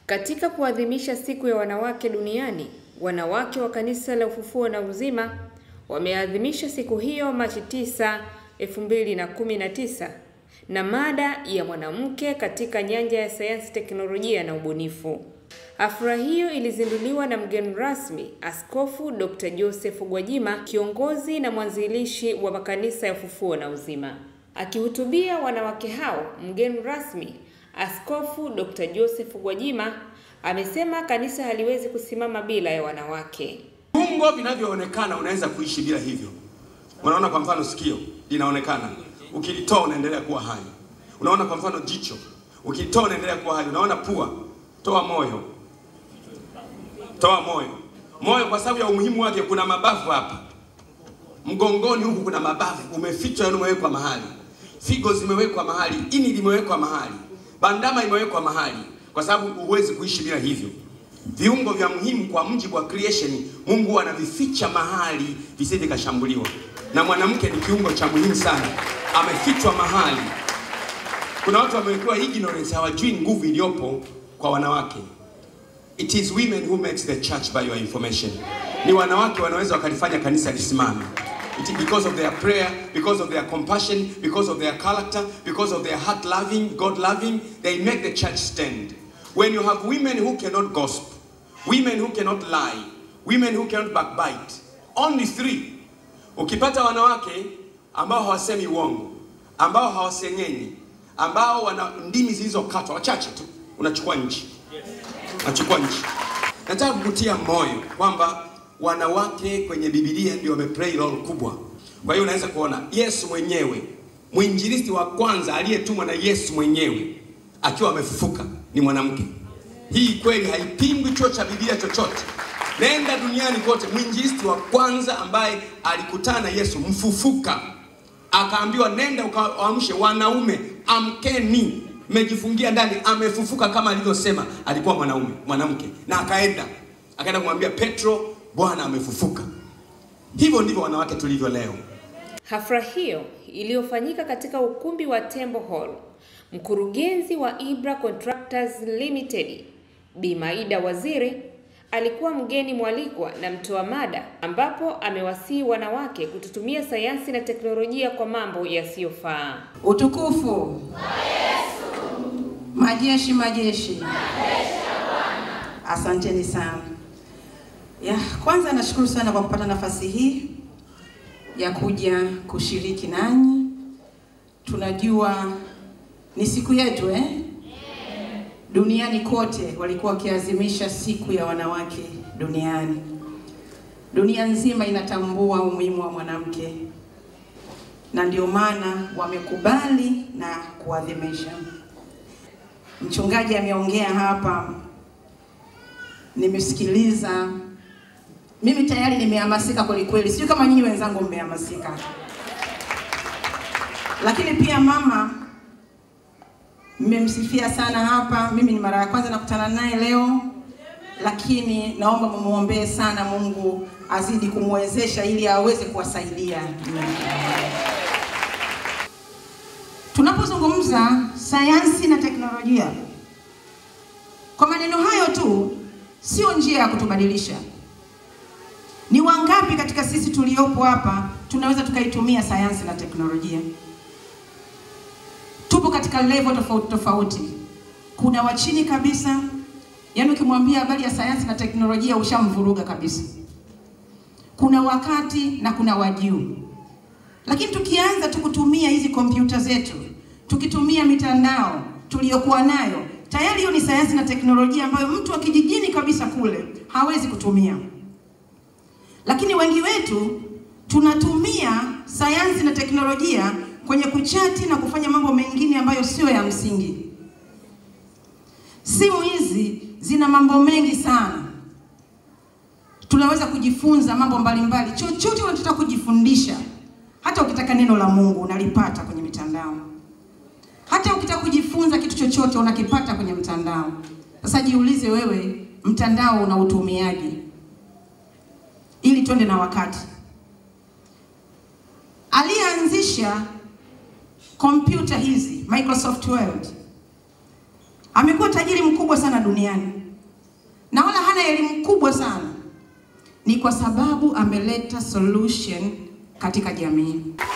Katika kuadhimisha siku ya wanawake duniani, wanawake wa Kanisa la Ufufuo na Uzima wameadhimisha siku hiyo Machi 9, 2019 na mada ya mwanamke katika nyanja ya sayansi, teknolojia na ubunifu. Hafla hiyo ilizinduliwa na mgeni rasmi Askofu Dr. Joseph Gwajima, kiongozi na mwanzilishi wa makanisa ya Ufufuo na Uzima. Akihutubia wanawake hao, mgeni rasmi Askofu Dr. Joseph Gwajima amesema kanisa haliwezi kusimama bila ya wanawake. Viungo vinavyoonekana unaweza kuishi bila hivyo. Unaona, kwa mfano sikio linaonekana, ukilitoa unaendelea kuwa hai. Unaona, kwa mfano jicho, ukilitoa unaendelea kuwa hai. Unaona pua, toa moyo, toa moyo. Moyo kwa sababu ya umuhimu wake, kuna mabavu hapa mgongoni huku, kuna mabavu umefichwa, yani umewekwa mahali, figo zimewekwa mahali, ini limewekwa mahali, bandama imewekwa mahali, kwa sababu huwezi kuishi bila hivyo viungo vya muhimu kwa mujibu wa creation, Mungu anavificha mahali visije kashambuliwa. Na mwanamke ni kiungo cha muhimu sana, amefichwa mahali. Kuna watu wamekuwa ignorance, hawajui nguvu iliyopo kwa wanawake. It is women who makes the church by your information. Ni wanawake wanaweza wakalifanya kanisa lisimame. It is because of their prayer, because of their compassion, because of their character, because of their heart loving, God loving, they make the church stand. When you have women who cannot gossip, women who cannot lie, women who cannot backbite, only three. Ukipata wanawake ambao hawasemi uongo, ambao hawasengenyi, ambao wana ndimi zilizokatwa, wachache tu, unachukua nchi, unachukua nchi. Nataka kukutia moyo kwamba wanawake kwenye Biblia ndio wameplay role kubwa. Kwa hiyo unaweza kuona Yesu mwenyewe, mwinjilisti wa kwanza aliyetumwa na Yesu mwenyewe akiwa amefufuka ni mwanamke. Hii kweli haipingwi chuo cha Biblia chochote. Nenda duniani kote, mwinjilisti wa kwanza ambaye alikutana na Yesu mfufuka, akaambiwa nenda ukawaamshe wanaume, amkeni, mmejifungia ndani, amefufuka kama alivyosema. Alikuwa mwanaume, mwanamke, na akaenda akaenda kumwambia Petro, Bwana amefufuka. Hivyo ndivyo wanawake tulivyo leo. Hafla hiyo iliyofanyika katika ukumbi wa Temple Hall, mkurugenzi wa Ibra Contractors Limited Bi Maida Waziri alikuwa mgeni mwalikwa na mtoa mada, ambapo amewasihi wanawake kututumia sayansi na teknolojia kwa mambo yasiyofaa. Utukufu majeshi majeshi, asanteni sana. Ya, kwanza nashukuru sana kwa kupata nafasi hii ya kuja kushiriki nanyi. Tunajua ni siku yetu eh? Duniani kote walikuwa wakiadhimisha siku ya wanawake duniani. Dunia nzima inatambua umuhimu wa mwanamke, na ndio maana wamekubali na kuadhimisha. Mchungaji ameongea hapa, nimesikiliza mimi tayari nimehamasika kweli kweli, sio kama nyinyi wenzangu mmehamasika. Lakini pia mama mmemsifia sana hapa. Mimi ni mara ya kwanza nakutana naye leo, lakini naomba mumuombee sana, Mungu azidi kumwezesha ili aweze kuwasaidia. Tunapozungumza sayansi na teknolojia, kwa maneno hayo tu sio njia ya kutubadilisha. Ni wangapi katika sisi tuliopo hapa tunaweza tukaitumia sayansi na teknolojia? Tupo katika level tofauti tofauti. Kuna wa chini kabisa, yaani ukimwambia habari ya sayansi na teknolojia ushamvuruga kabisa. Kuna wakati na kuna wa juu. Lakini tukianza tu kutumia hizi kompyuta zetu, tukitumia mitandao tuliyokuwa nayo, tayari hiyo ni sayansi na teknolojia ambayo mtu wa kijijini kabisa kule hawezi kutumia lakini wengi wetu tunatumia sayansi na teknolojia kwenye kuchati na kufanya mambo mengine ambayo sio ya msingi. Simu hizi zina mambo mengi sana, tunaweza kujifunza mambo mbalimbali. Chochote unachotaka kujifundisha, hata ukitaka neno la Mungu unalipata kwenye mitandao, hata ukitaka kujifunza kitu chochote unakipata kwenye mtandao. Sasa jiulize wewe, mtandao unautumiaje? ili twende na wakati. Aliyeanzisha kompyuta hizi Microsoft Word amekuwa tajiri mkubwa sana duniani na wala hana elimu kubwa sana, ni kwa sababu ameleta solution katika jamii.